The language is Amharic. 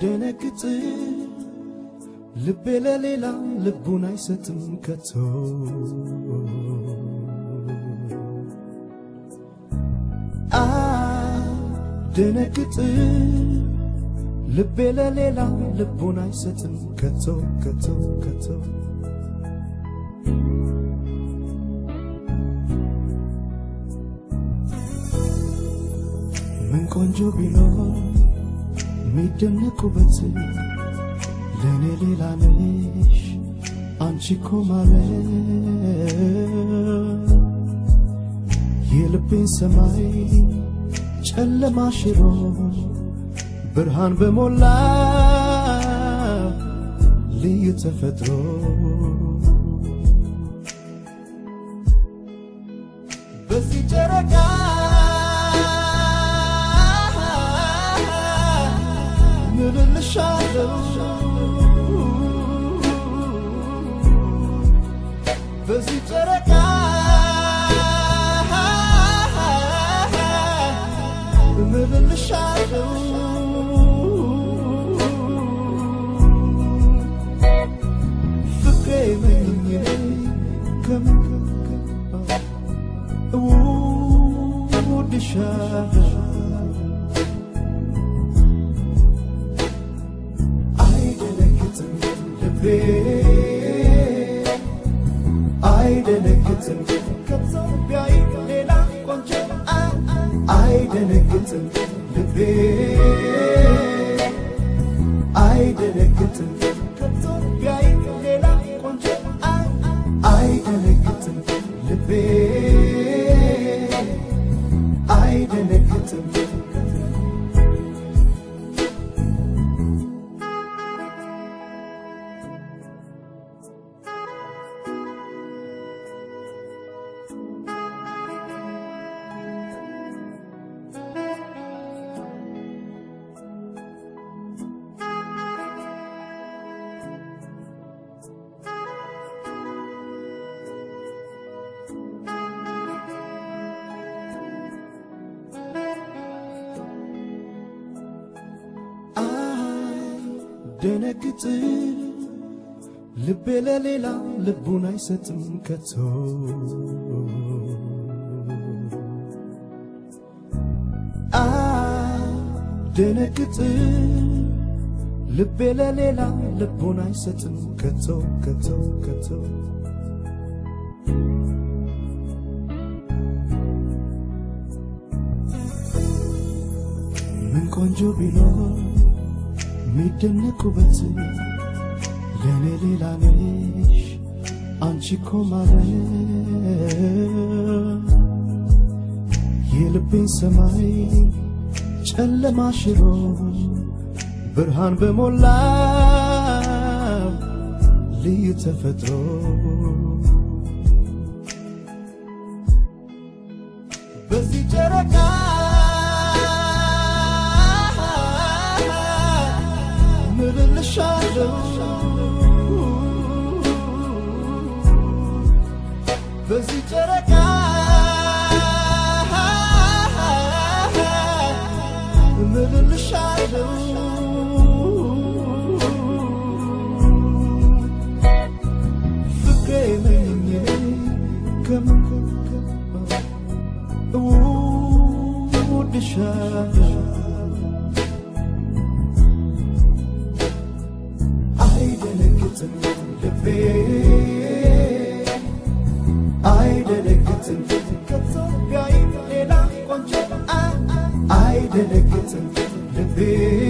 አይደነግጥ ልቤ ለሌላ ልቡን አይሰጥም ከቶ አይደነግጥ ልቤ ለሌላ ልቡን አይሰጥም ከቶ ከቶ ከቶ ምን ቆንጆ ቢኖር የሚደነቁበት ለእኔ ሌላ ነሽ አንቺ እኮ ማለት የልቤን ሰማይ ጨለማ ሽሮ ብርሃን በሞላ ልዩ ተፈጥሮ በዚህ ጨረቃ ምልልሻለው በዚህ ጨረቃ ምልልሻለው ፍቅሬ መኝ ከምከከ እወድሻለሁ አይደነግጥም ልቤ አይደነግጥም ከኢትዮጵያዊ ሌላ ቆንጆ አ- አይደነግጥም ልቤ አይደነግጥም ከኢትዮጵያዊ ሌላ ቆንጆ አ- አይደነግጥም ልቤ አይደነግጥም አይደነግጥ ልቤ ለሌላ ልቡን አይሰጥም ከቶ አይደነግጥ ልቤ ለሌላ ልቡን አይሰጥም ከቶ ከቶ ከቶ ምን ቆንጆ ቢኖር የሚደነቁበት ለእኔ ሌላ ነሽ አንቺ እኮ ማለት የልቤን ሰማይ ጨለማ ሽሮ ብርሃን በሞላ ልዩ ተፈጥሮ በዚህ ጨረቃ ምልልሻለው በዚህ ጨረቃ ምልልሻለው ፍቅሬ ነኝ ከምከከ እወድሻለሁ አይደነግጥም ልቤ አይደነግጥም ከኢትዮጵያዊ ሌላ ቆንጆ አ- አይደነግጥም ልቤ